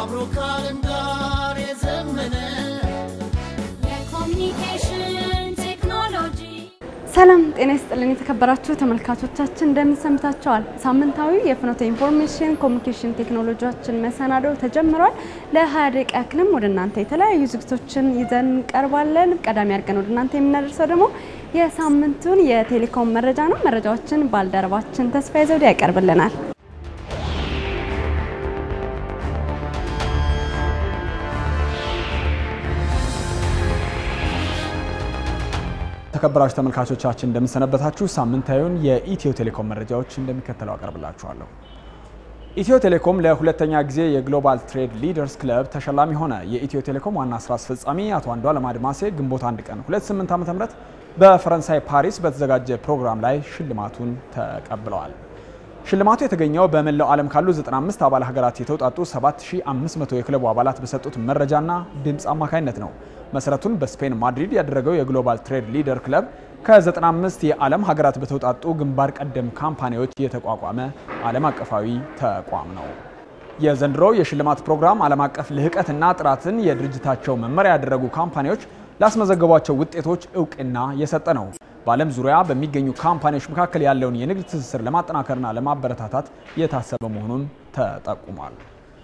አብሮ ከዓለም ጋር የዘመነ የኮሚኒኬሽን ቴክኖሎጂ ሰላም ጤና ይስጥልን የተከበራችሁ ተመልካቾቻችን እንደምን ሰንብታችኋል? ሳምንታዊ የፍኖተ ኢንፎርሜሽን ኮሚኒኬሽን ቴክኖሎጂዎችን መሰናዶ ተጀምሯል። ለ20 ደቂቃ ያክልም ወደ እናንተ የተለያዩ ዝግቶችን ይዘን እንቀርባለን። ቀዳሚ አድርገን ወደ እናንተ የምናደርሰው ደግሞ የሳምንቱን የቴሌኮም መረጃ ነው። መረጃዎችን ባልደረባችን ተስፋዬ ዘውዴ ያቀርብልናል። ተከበራችሁ ተመልካቾቻችን እንደምንሰነበታችሁ። ሳምንታዊውን የኢትዮ ቴሌኮም መረጃዎች እንደሚከተለው አቀርብላችኋለሁ። ኢትዮ ቴሌኮም ለሁለተኛ ጊዜ የግሎባል ትሬድ ሊደርስ ክለብ ተሸላሚ ሆነ። የኢትዮ ቴሌኮም ዋና ስራ አስፈጻሚ አቶ አንዱዓለም አድማሴ ግንቦት 1 ቀን 28 ዓ.ም በፈረንሳይ ፓሪስ በተዘጋጀ ፕሮግራም ላይ ሽልማቱን ተቀብለዋል። ሽልማቱ የተገኘው በመላው ዓለም ካሉ 95 አባል ሀገራት የተውጣጡ 7500 የክለቡ አባላት በሰጡት መረጃና ድምፅ አማካኝነት ነው። መሰረቱን በስፔን ማድሪድ ያደረገው የግሎባል ትሬድ ሊደር ክለብ ከ95 የዓለም ሀገራት በተውጣጡ ግንባር ቀደም ካምፓኒዎች የተቋቋመ ዓለም አቀፋዊ ተቋም ነው። የዘንድሮው የሽልማት ፕሮግራም ዓለም አቀፍ ልህቀትና ጥራትን የድርጅታቸው መመሪያ ያደረጉ ካምፓኒዎች ላስመዘገቧቸው ውጤቶች እውቅና የሰጠ ነው። በዓለም ዙሪያ በሚገኙ ካምፓኒዎች መካከል ያለውን የንግድ ትስስር ለማጠናከርና ለማበረታታት የታሰበ መሆኑን ተጠቁሟል።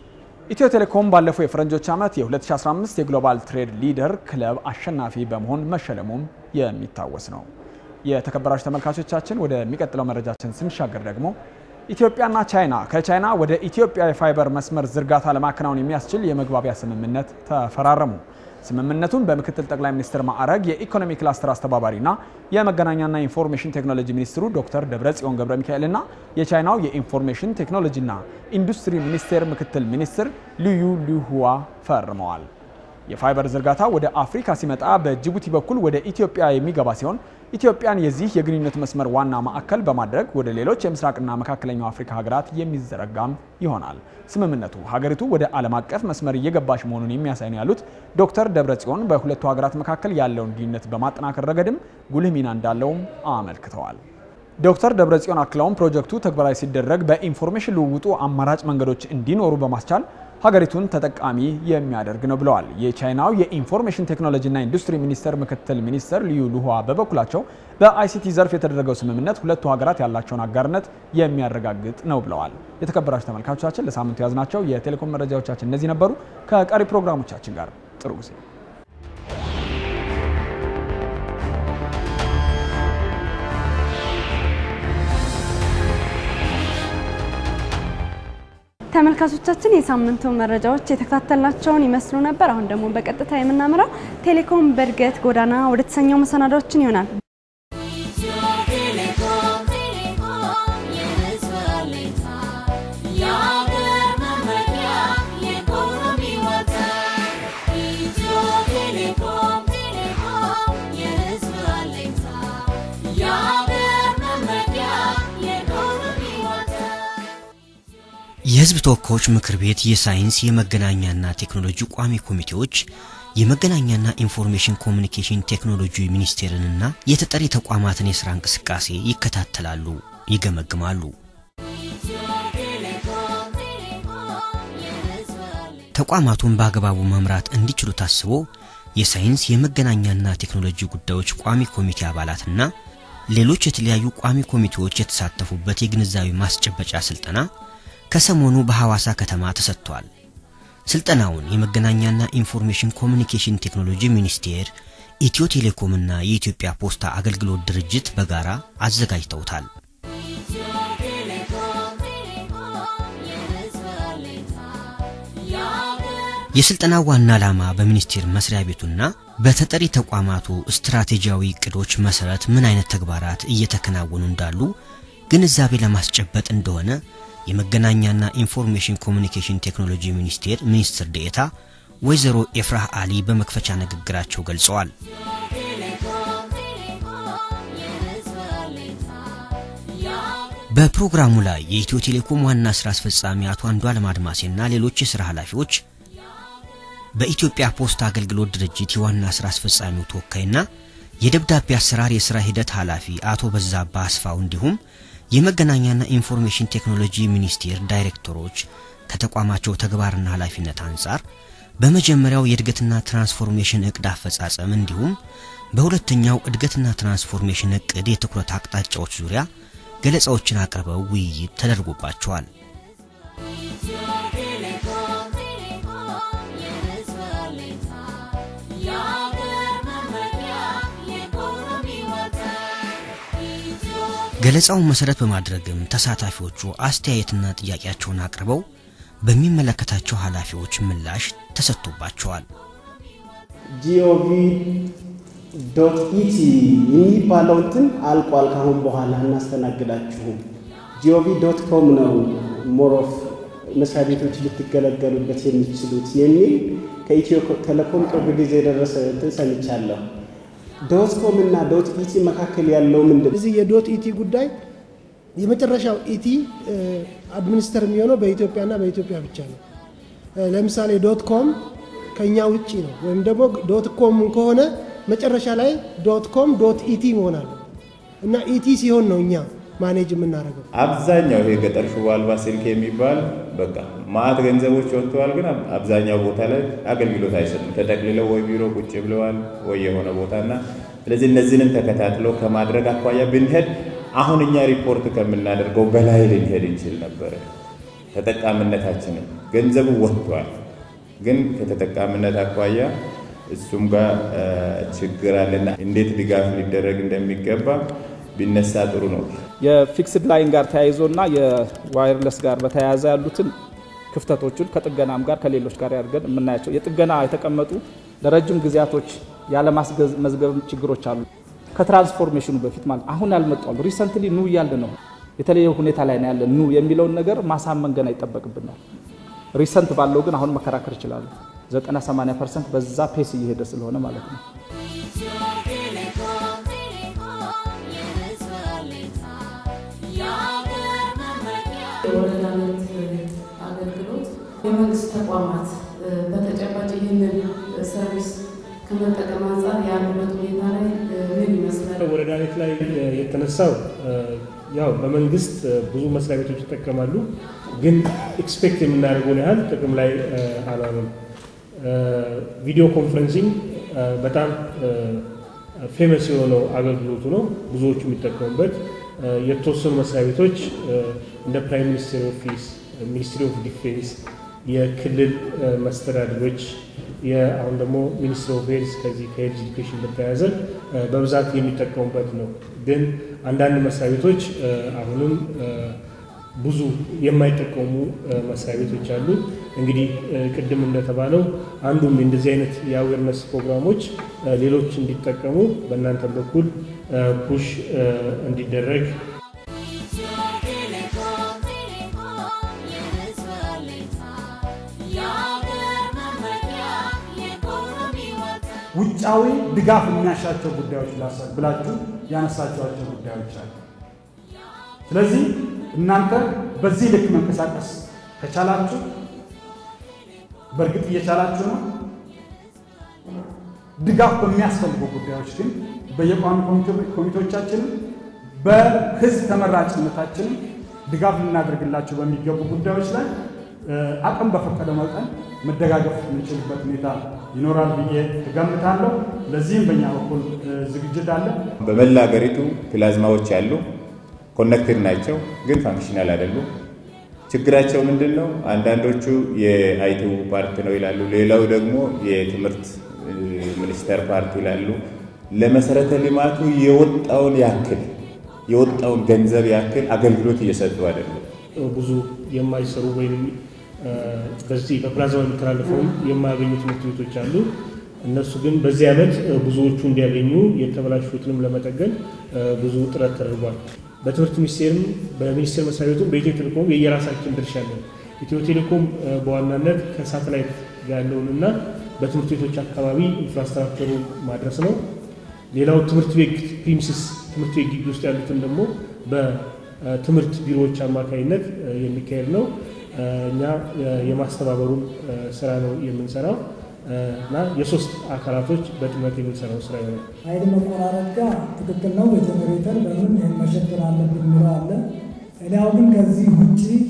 ኢትዮ ቴሌኮም ባለፈው የፈረንጆች ዓመት የ2015 የግሎባል ትሬድ ሊደር ክለብ አሸናፊ በመሆን መሸለሙም የሚታወስ ነው። የተከበራችሁ ተመልካቾቻችን ወደሚቀጥለው መረጃችን ስንሻገር ደግሞ ኢትዮጵያና ቻይና ከቻይና ወደ ኢትዮጵያ የፋይበር መስመር ዝርጋታ ለማከናወን የሚያስችል የመግባቢያ ስምምነት ተፈራረሙ። ስምምነቱን በምክትል ጠቅላይ ሚኒስትር ማዕረግ የኢኮኖሚ ክላስተር አስተባባሪና የመገናኛና ኢንፎርሜሽን ቴክኖሎጂ ሚኒስትሩ ዶክተር ደብረጽዮን ገብረ ሚካኤልና የቻይናው የኢንፎርሜሽን ቴክኖሎጂና ኢንዱስትሪ ሚኒስቴር ምክትል ሚኒስትር ልዩ ሊሁዋ ፈርመዋል። የፋይበር ዝርጋታ ወደ አፍሪካ ሲመጣ በጅቡቲ በኩል ወደ ኢትዮጵያ የሚገባ ሲሆን ኢትዮጵያን የዚህ የግንኙነት መስመር ዋና ማዕከል በማድረግ ወደ ሌሎች የምስራቅና መካከለኛው አፍሪካ ሀገራት የሚዘረጋም ይሆናል። ስምምነቱ ሀገሪቱ ወደ ዓለም አቀፍ መስመር እየገባች መሆኑን የሚያሳይ ነው ያሉት ዶክተር ደብረጽዮን በሁለቱ ሀገራት መካከል ያለውን ግንኙነት በማጠናከር ረገድም ጉልህ ሚና እንዳለውም አመልክተዋል። ዶክተር ደብረጽዮን አክለውም ፕሮጀክቱ ተግባራዊ ሲደረግ በኢንፎርሜሽን ልውውጡ አማራጭ መንገዶች እንዲኖሩ በማስቻል ሀገሪቱን ተጠቃሚ የሚያደርግ ነው ብለዋል። የቻይናው የኢንፎርሜሽን ቴክኖሎጂና ኢንዱስትሪ ሚኒስቴር ምክትል ሚኒስትር ልዩ ልሁዋ በበኩላቸው በአይሲቲ ዘርፍ የተደረገው ስምምነት ሁለቱ ሀገራት ያላቸውን አጋርነት የሚያረጋግጥ ነው ብለዋል። የተከበራችሁ ተመልካቾቻችን ለሳምንቱ የያዝናቸው የቴሌኮም መረጃዎቻችን እነዚህ ነበሩ። ከቀሪ ፕሮግራሞቻችን ጋር ጥሩ ጊዜ ተመልካቾቻችን የሳምንቱ መረጃዎች የተከታተልናቸውን ይመስሉ ነበር። አሁን ደግሞ በቀጥታ የምናመራው ቴሌኮም በእድገት ጎዳና ወደ ተሰኘው መሰናዳዎችን ይሆናል። ኢትዮ ቴሌኮም ቴሌኮም የሕዝብ አለኝታ የአገር መመኪያ የኢኮኖሚ ወተር ኢትዮ ቴሌኮም ቴሌኮም የሕዝብ አለኝታ የአገር መመኪያ የኢኮኖሚ ወተር የሕዝብ ተወካዮች ምክር ቤት የሳይንስ የመገናኛና ቴክኖሎጂ ቋሚ ኮሚቴዎች የመገናኛና ኢንፎርሜሽን ኮሚኒኬሽን ቴክኖሎጂ ሚኒስቴርንና የተጠሪ ተቋማትን የሥራ እንቅስቃሴ ይከታተላሉ፣ ይገመግማሉ። ኢትዮ ቴሌኮም ቴሌኮም የሕዝብ አለኝታ ተቋማቱን በአግባቡ መምራት እንዲችሉ ታስቦ የሳይንስ የመገናኛና ቴክኖሎጂ ጉዳዮች ቋሚ ኮሚቴ አባላትና ሌሎች የተለያዩ ቋሚ ኮሚቴዎች የተሳተፉበት የግንዛቤ ማስጨበጫ ስልጠና ከሰሞኑ በሐዋሳ ከተማ ተሰጥቷል። ስልጠናውን የመገናኛና ኢንፎርሜሽን ኮሚኒኬሽን ቴክኖሎጂ ሚኒስቴር፣ ኢትዮ ቴሌኮምና የኢትዮጵያ ፖስታ አገልግሎት ድርጅት በጋራ አዘጋጅተውታል። ኢትዮ ቴሌኮም ቴሌኮም የሕዝብ አለኝታ የአገር የስልጠናው ዋና ዓላማ በሚኒስቴር መስሪያ ቤቱና በተጠሪ ተቋማቱ ስትራቴጂያዊ እቅዶች መሰረት ምን አይነት ተግባራት እየተከናወኑ እንዳሉ ግንዛቤ ለማስጨበጥ እንደሆነ የመገናኛና ኢንፎርሜሽን ኮሚኒኬሽን ቴክኖሎጂ ሚኒስቴር ሚኒስትር ዴኤታ ወይዘሮ ኤፍራህ አሊ በመክፈቻ ንግግራቸው ገልጸዋል። ቴሌኮም ቴሌኮም የሕዝብ አለኝታ የአገር በፕሮግራሙ ላይ የኢትዮ ቴሌኮም ዋና ስራ አስፈጻሚ አቶ አንዱዓለም አድማሴና ሌሎች የሥራ ኃላፊዎች በኢትዮጵያ ፖስታ አገልግሎት ድርጅት የዋና ስራ አስፈጻሚው ተወካይና የደብዳቤ አሰራር የሥራ ሂደት ኃላፊ አቶ በዛባ አስፋው እንዲሁም የመገናኛና ኢንፎርሜሽን ቴክኖሎጂ ሚኒስቴር ዳይሬክተሮች፣ ከተቋማቸው ተግባርና ኃላፊነት አንጻር በመጀመሪያው የእድገትና ትራንስፎርሜሽን እቅድ አፈጻጸም እንዲሁም በሁለተኛው እድገትና ትራንስፎርሜሽን እቅድ የትኩረት አቅጣጫዎች ዙሪያ ገለጻዎችን አቅርበው ውይይት ተደርጎባቸዋል። ኢትዮ ቴሌኮም ቴሌኮም የሕዝብ አለኝታ የአገር መመኪያ የኢኮኖሚ ወተት ኢትዮ ገለጻውን መሰረት በማድረግም ተሳታፊዎቹ አስተያየትና ጥያቄያቸውን አቅርበው በሚመለከታቸው ኃላፊዎች ምላሽ ተሰጥቶባቸዋል። ጂኦቪ ዶት ኢቲ የሚባለው እንትን አልቋል። ካሁን በኋላ እናስተናግዳችሁም። ጂኦቪ ዶት ኮም ነው ሞሮፍ መስሪያ ቤቶች ልትገለገሉበት የሚችሉት የሚል ከኢትዮ ቴሌኮም ቅርብ ጊዜ የደረሰ እንትን ሰምቻለሁ። ዶት ኮም እና ዶት ኢቲ መካከል ያለው ምንድን እዚህ የዶት ኢቲ ጉዳይ የመጨረሻው ኢቲ አድሚኒስተር የሚሆነው በኢትዮጵያና በኢትዮጵያ ብቻ ነው። እ፣ ለምሳሌ ዶት ኮም ከኛ ውጭ ነው። ወይም ደግሞ ዶት ኮም ከሆነ መጨረሻ ላይ ዶት ኮም ዶት ኢቲ መሆን አለ እና ኢቲ ሲሆን ነው እኛ ማኔጅ የምናደርገው። አብዛኛው ይሄ ገጠር ሽቦ አልባ ስልክ የሚባል በቃ ማአት ገንዘቦች ወጥተዋል፣ ግን አብዛኛው ቦታ ላይ አገልግሎት አይሰጡም። ተጠቅልለው ወይ ቢሮ ቁጭ ብለዋል ወይ የሆነ ቦታና ስለዚህ እነዚህንም ተከታትለው ከማድረግ አኳያ ብንሄድ አሁን እኛ ሪፖርት ከምናደርገው በላይ ልንሄድ እንችል ነበረ። ተጠቃሚነታችንም ገንዘቡ ወጥቷል፣ ግን ከተጠቃሚነት አኳያ እሱም ጋር እ፣ ችግር አለና እንዴት ድጋፍ ሊደረግ እንደሚገባ ቢነሳ ጥሩ ነው። የፊክስድ ላይን ጋር ተያይዞ እና የዋይርለስ ጋር በተያያዘ ያሉትን ክፍተቶቹን ከጥገናም ጋር ከሌሎች ጋር ያድርገን የምናያቸው የጥገና የተቀመጡ ለረጅም ጊዜያቶች ያለማስመዝገብ ችግሮች አሉ። ከትራንስፎርሜሽኑ በፊት ማለት አሁን ያልመጣሉ ሪሰንትሊ ኑ እያልን ነው። የተለየ ሁኔታ ላይ ነው ያለ ኑ የሚለውን ነገር ማሳመን ገና ይጠበቅብናል። ሪሰንት ባለው ግን አሁን መከራከር ይችላሉ። 90 80 ፐርሰንት በዛ ፔስ እየሄደ ስለሆነ ማለት ነው። ኢትዮ ቴሌኮም ቴሌኮም የሕዝብ አለኝታ የአገር መመኪያ የወረዳነት አገልግሎት የመንግስት ተቋማት እ፣ በተጨባጭ ይህንን ሰርቪስ ከመጠቀም አንጻር ያሉበት ሁኔታ ላይ እ፣ ምን ይመስላል? ወረዳነት ላይ የተነሳው ያው በመንግስት ብዙ መስሪያ ቤቶች ይጠቀማሉ፣ ግን ኤክስፔክት የምናደርገውን ያህል ጥቅም ላይ አላሉም። ቪዲዮ ኮንፈረንሲንግ በጣም ፌመስ የሆነው አገልግሎቱ ነው፣ ብዙዎቹ የሚጠቀሙበት። የተወሰኑ መስሪያ ቤቶች እንደ ፕራይም ሚኒስቴር ኦፊስ፣ ሚኒስትሪ ኦፍ ዲፌንስ፣ የክልል መስተዳድሮች አሁን ደግሞ ሚኒስትር ኦፍ ሄልዝ ከዚህ ከሄልዝ ኤዱኬሽን በተያያዘ በብዛት የሚጠቀሙበት ነው። ግን አንዳንድ መስሪያ ቤቶች አሁንም ብዙ የማይጠቀሙ መስሪያ ቤቶች አሉ። እንግዲህ ቅድም እንደተባለው አንዱም እንደዚህ አይነት የአዌርነስ ፕሮግራሞች ሌሎች እንዲጠቀሙ በእናንተም በኩል ፑሽ እንዲደረግ ኢትዮ ቴሌኮም ቴሌኮም የሕዝብ አለኝታ የአገር መመኪያ የኢኮኖሚ ወተት ውጫዊ ድጋፍ የሚያሻቸው ጉዳዮች ላሳ- ብላችሁ ያነሳችኋቸው ጉዳዮች አሉ። ስለዚህ እናንተ በዚህ ልክ መንቀሳቀስ ከቻላችሁ በእርግጥ እየቻላችሁ ነው። ድጋፍ በሚያስፈልጉ ጉዳዮች ግን በየቋሚ ኮሚቴ- ኮሚቴዎቻችንም በህዝብ ተመራጭነታችንም ድጋፍ ልናደርግላቸው በሚገቡ ጉዳዮች ላይ እ፣ አቅም በፈቀደ መጠን መደጋገፍ የምንችልበት ሁኔታ ይኖራል ብዬ እገምታለሁ። ለዚህም በእኛ በኩል እ፣ ዝግጅት አለ። በመላ ሀገሪቱ ፕላዝማዎች አሉ። ኮኔክትድ ናቸው፣ ግን ፋንክሽናል አይደሉም። ችግራቸው ምንድን ነው? አንዳንዶቹ የአይቲው ፓርት ነው ይላሉ፣ ሌላው ደግሞ የትምህርት እ፣ ሚኒስቴር ፓርት ይላሉ። ለመሰረተ ልማቱ የወጣውን ያክል የወጣውን ገንዘብ ያክል አገልግሎት እየሰጡ አይደለም። ብዙ የማይሰሩ ወይም እ፣ በዚህ በፕላዝማ የሚተላለፈውን የማያገኙ ትምህርት ቤቶች አሉ። እነሱ ግን በዚህ ዓመት እ፣ ብዙዎቹ እንዲያገኙ የተበላሹትንም ለመጠገን እ፣ ብዙ ጥረት ተደርጓል። በትምህርት ሚኒስቴርም በሚኒስቴር መስሪያ ቤቱም በኢትዮ ቴሌኮም የየራሳችን ድርሻ አለን። ኢትዮ ቴሌኮም እ፣ በዋናነት ከሳተላይት ጋር ያለውንና በትምህርት ቤቶች አካባቢ ኢንፍራስትራክቸሩ ማድረስ ነው። ሌላው ትምህርት ቤት ፕሪሚስስ ትምህርት ቤት ግቢ ውስጥ ያሉትን ደግሞ በትምህርት ቢሮዎች አማካኝነት እ፣ የሚካሄድ ነው። እ፣ እኛ እ፣ የማስተባበሩን እ፣ ስራ ነው የምንሰራው እ፣ እና የሶስት አካላቶች በጥምረት የምንሰራው ስራ ይሆናል። ኃይል መቆራረጥ ጋር ትክክል ነው። በጀኔሬተር በምን ይህን መሸፈን አለብን የሚለው አለ። እኔ አሁን ግን ከዚህ ውጭ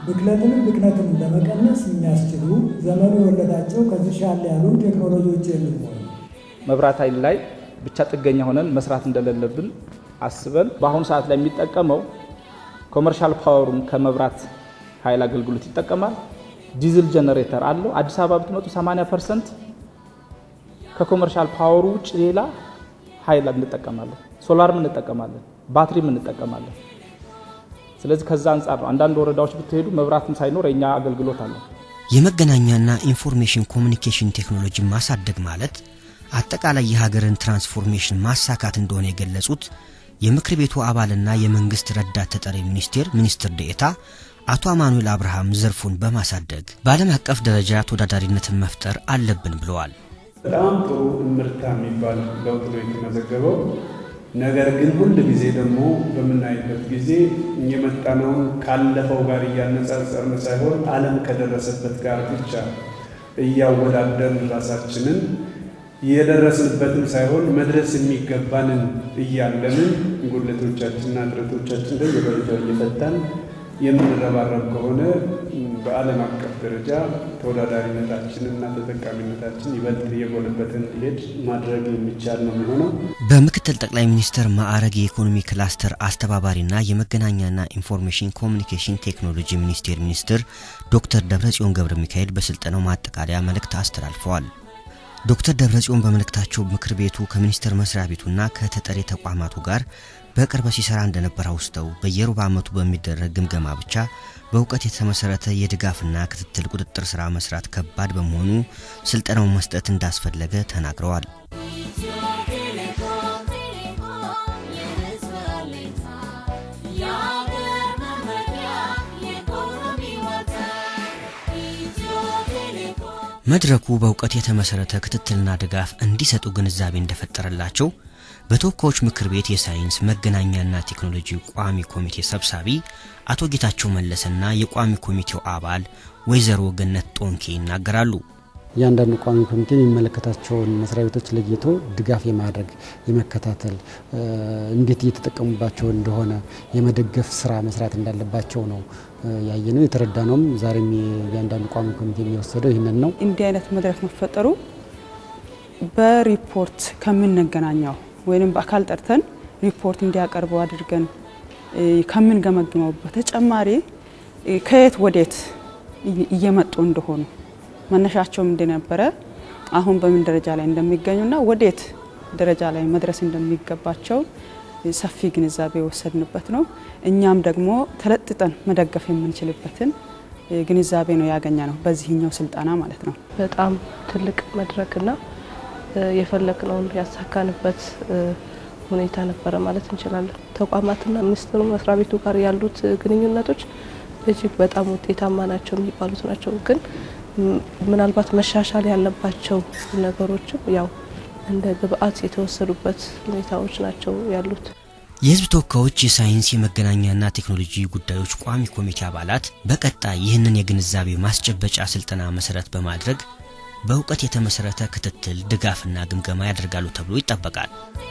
ብክለትንም ብክነትንም ለመቀነስ የሚያስችሉ ዘመኑ የወለዳቸው ከዚህ ሻል ያሉ ቴክኖሎጂዎች የሚሆኑ መብራት ኃይል ላይ ብቻ ጥገኛ ሆነን መስራት እንደሌለብን አስበን በአሁኑ ሰዓት ላይ የሚጠቀመው ኮመርሻል ፓወሩን ከመብራት ኃይል አገልግሎት ይጠቀማል። ዲዝል ጀነሬተር አለው። አዲስ አበባ ብትመጡ 80 ፐርሰንት ከኮመርሻል ፓወሩ ውጭ ሌላ ኃይል እንጠቀማለን። ሶላርም እንጠቀማለን፣ ባትሪም እንጠቀማለን። ስለዚህ ከዛ አንጻር ነው አንዳንድ ወረዳዎች ብትሄዱ መብራትም ሳይኖር የኛ አገልግሎት አለ። የመገናኛና ኢንፎርሜሽን ኮሚኒኬሽን ቴክኖሎጂ ማሳደግ ማለት አጠቃላይ የሀገርን ትራንስፎርሜሽን ማሳካት እንደሆነ የገለጹት የምክር ቤቱ አባልና የመንግስት ረዳት ተጠሪ ሚኒስቴር ሚኒስትር ዴኤታ አቶ አማኑኤል አብርሃም ዘርፉን በማሳደግ በዓለም አቀፍ ደረጃ ተወዳዳሪነትን መፍጠር አለብን ብለዋል። በጣም ጥሩ እምርታ የሚባል ለውጥ ነው የተመዘገበው። ነገር ግን ሁል ጊዜ ደግሞ በምናይበት ጊዜ የመጣነውን ካለፈው ጋር እያነጻጸርን ሳይሆን ዓለም ከደረሰበት ጋር ብቻ እያወዳደርን ራሳችንን የደረስንበትን ሳይሆን መድረስ የሚገባንን እያለንን ጉድለቶቻችንና እጥረቶቻችን በየደረጃው እየፈታን የምንረባረብ ከሆነ በዓለም አቀፍ ደረጃ ተወዳዳሪነታችንና ተጠቃሚነታችን ይበልጥ እየጎለበተ እንዲሄድ ማድረግ የሚቻል ነው የሚሆነው። በምክትል ጠቅላይ ሚኒስትር ማዕረግ የኢኮኖሚ ክላስተር አስተባባሪና የመገናኛና ኢንፎርሜሽን ኮሚኒኬሽን ቴክኖሎጂ ሚኒስቴር ሚኒስትር ዶክተር ደብረጽዮን ገብረ ሚካኤል በስልጠናው ማጠቃለያ መልእክት አስተላልፈዋል። ዶክተር ደብረጽዮን በመልእክታቸው ምክር ቤቱ ከሚኒስቴር መስሪያ ቤቱና ከተጠሪ ተቋማቱ ጋር በቅርበት ሲሰራ እንደነበር አውስተው በየሩብ ዓመቱ በሚደረግ ግምገማ ብቻ በእውቀት የተመሰረተ የድጋፍና ክትትል ቁጥጥር ስራ መስራት ከባድ በመሆኑ ስልጠናውን መስጠት እንዳስፈለገ ተናግረዋል። መድረኩ በእውቀት የተመሰረተ ክትትልና ድጋፍ እንዲሰጡ ግንዛቤ እንደፈጠረላቸው በተወካዮች ምክር ቤት የሳይንስ መገናኛና ቴክኖሎጂ ቋሚ ኮሚቴ ሰብሳቢ አቶ ጌታቸው መለሰና የቋሚ ኮሚቴው አባል ወይዘሮ ገነት ጦንኬ ይናገራሉ። እያንዳንዱ ቋሚ ኮሚቴ የሚመለከታቸውን መስሪያ ቤቶች ለይቶ ድጋፍ የማድረግ የመከታተል እንዴት እየተጠቀሙባቸው እንደሆነ የመደገፍ ስራ መስራት እንዳለባቸው ነው ያየ ነው የተረዳ ነውም። ዛሬም እያንዳንዱ ቋሚ ኮሚቴ የሚወሰደው ይህንን ነው። እንዲህ አይነት መድረክ መፈጠሩ በሪፖርት ከምንገናኘው ወይም በአካል ጠርተን ሪፖርት እንዲያቀርቡ አድርገን ከምንገመግመው በተጨማሪ ከየት ወዴት እየመጡ እንደሆኑ መነሻቸውም እንደነበረ አሁን በምን ደረጃ ላይ እንደሚገኙና ወዴት ደረጃ ላይ መድረስ እንደሚገባቸው ሰፊ ግንዛቤ የወሰድንበት ነው። እኛም ደግሞ ተለጥጠን መደገፍ የምንችልበትን ግንዛቤ ነው ያገኘ ነው በዚህኛው ስልጠና ማለት ነው። በጣም ትልቅ መድረክና የፈለግነውን ያሳካንበት ሁኔታ ነበረ ማለት እንችላለን። ተቋማትና ሚኒስቴሩ መስሪያ ቤቱ ጋር ያሉት ግንኙነቶች እጅግ በጣም ውጤታማ ናቸው የሚባሉት ናቸው። ግን ምናልባት መሻሻል ያለባቸው ነገሮችም ያው እንደ ግብአት የተወሰዱበት ሁኔታዎች ናቸው ያሉት። የሕዝብ ተወካዮች የሳይንስ የመገናኛና ቴክኖሎጂ ጉዳዮች ቋሚ ኮሚቴ አባላት በቀጣይ ይህንን የግንዛቤ ማስጨበጫ ስልጠና መሰረት በማድረግ በእውቀት የተመሰረተ ክትትል፣ ድጋፍና ግምገማ ያደርጋሉ ተብሎ ይጠበቃል።